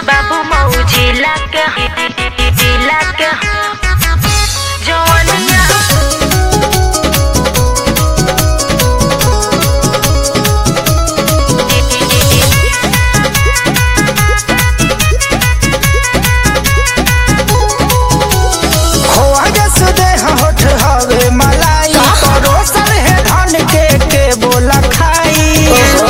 बाबू मौजी लाके लाके जवनिया खोआ जस देह होठ हवे मलाई परोसल है धन के के बोला खाई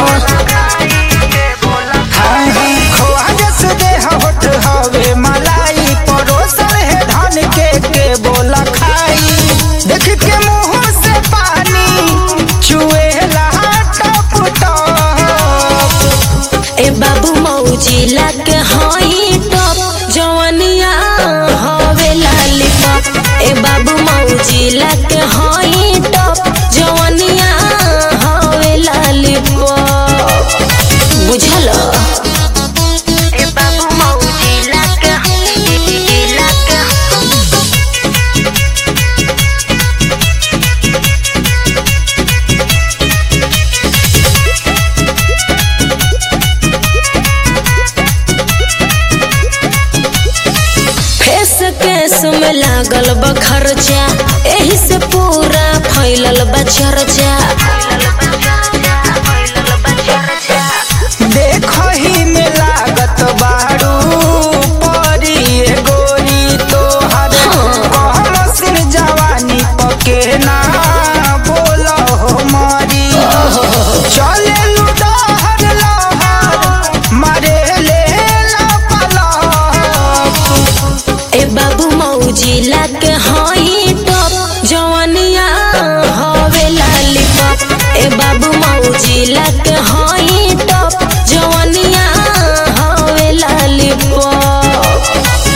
हाँ, हाँ, खोआ जस देह होठ हवे मलाई परोसल है धन के के बोला खाई देख के मुंह से पानी चुएला टप टप ए बाबू मौजी लाके हई टप जवनिया हवे लालीपॉप ए बाबू मौजी लाके हई टप जवनिया हवे लालीपॉप बुझल ए बाबू मौजी लाके लाके फेस केस में लागल बा खर्चा एही से पूरा फैलल बा चर्चा देखही में लागत बारू परी ए गोरी तोहर कहल सिर जवानी पके ना बोल हो मरी चले लुडहर लहर मारे ले लपलप ए बाबू मौजी लाके हई टप जवनिया हवे लालीपॉप ए बाबू मौजी लाके हई टप जवनिया हवे लालीपॉप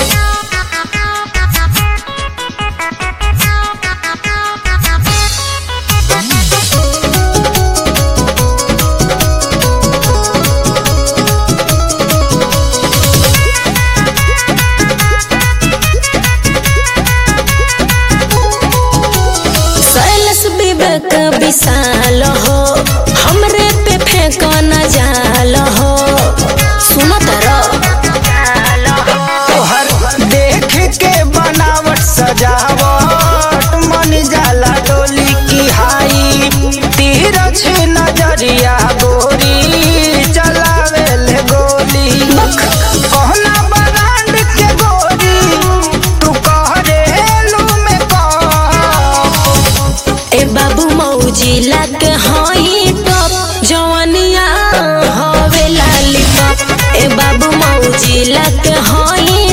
सैलस विवेक विशाल हो हमरे पे फेंक न जाल हो सुन तोहर देख के बनावट सजावट मन जाला डोली की हाई तीरछ नजरिया गोरी चलावे ले गोली कहना बरांड के गोरी तू कह रे लू में कह ए बाबू मौजी लाके हई टप जवनिया हवे लालीपॉप ए बाबू मौजी लाके हई